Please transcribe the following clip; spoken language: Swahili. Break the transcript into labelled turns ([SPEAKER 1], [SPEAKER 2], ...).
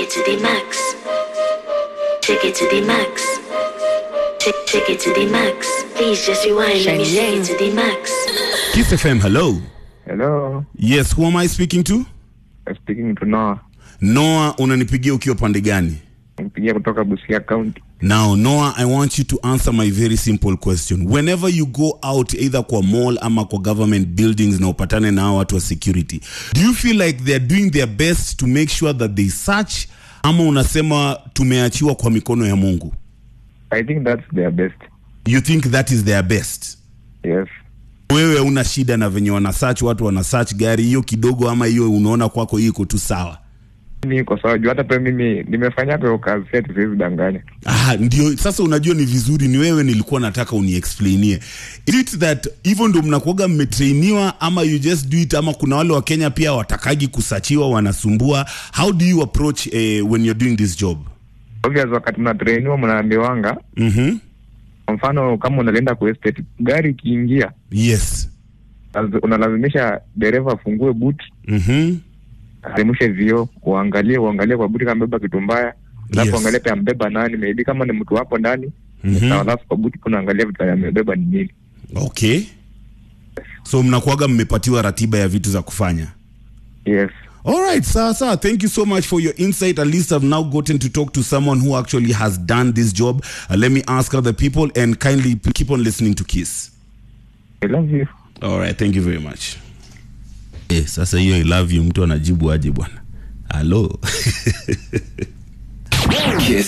[SPEAKER 1] it to the max. Take it to the max. Take, take it to the max. Please just rewind. Let me take it to the max.
[SPEAKER 2] Kiss FM, hello.
[SPEAKER 3] Hello,
[SPEAKER 2] Yes, who am I speaking to?
[SPEAKER 3] I'm speaking to Noah.
[SPEAKER 2] Noah, unanipigia ukiwa pande gani?
[SPEAKER 3] Mpigia kutoka Busia County.
[SPEAKER 2] Now, Noah, I want you to answer my very simple question. Whenever you go out either kwa mall ama kwa government buildings na upatane na hao watu wa security, do you feel like they're doing their best to make sure that they search ama unasema tumeachiwa kwa mikono ya Mungu?
[SPEAKER 3] I think that's their best.
[SPEAKER 2] You think that is their best?
[SPEAKER 3] Yes.
[SPEAKER 2] Wewe una shida na venye wana search watu wana search gari hiyo kidogo ama hiyo unaona kwako hiyo iko tu sawa?
[SPEAKER 3] Mimi iko sawa juu hata pia mimi nimefanya kwa kazi yetu siwezi danganya.
[SPEAKER 2] Ah, ndio sasa unajua ni vizuri ni wewe nilikuwa nataka uniexplainie is it that hivyo ndo mnakuaga mmetrainiwa ama you just do it ama kuna wale wa kenya pia watakagi kusachiwa wanasumbua how do you approach eh, when you're doing this job
[SPEAKER 3] Obvious wakati mnatrainiwa mnaambiwanga
[SPEAKER 2] mm-hmm.
[SPEAKER 3] kwa mfano kama unalienda kwa estate gari ikiingia
[SPEAKER 2] yes
[SPEAKER 3] laz- unalazimisha dereva afungue boot
[SPEAKER 2] mm-hmm.
[SPEAKER 3] aremushe vioo uangalie uangalie kwa buti kama mbeba kitu mbaya alafu
[SPEAKER 2] Yes.
[SPEAKER 3] uangalie pia ambeba nani maybe kama ni mtu wapo ndani
[SPEAKER 2] Mhm.
[SPEAKER 3] sawa alafu kwa buti kuna angalia vitu amebeba ni nini
[SPEAKER 2] okay so mnakuaga mmepatiwa ratiba ya vitu za kufanya
[SPEAKER 3] yes
[SPEAKER 2] All right, sir, sir. Thank you so much for your insight. At least I've now gotten to talk to someone who actually has done this job. Uh, let me ask other people and kindly p- keep on listening to Kiss.
[SPEAKER 3] I love you
[SPEAKER 2] All right, thank you very much. Eh, sasa hiyo I love you mtu anajibu aje bwana? Hello.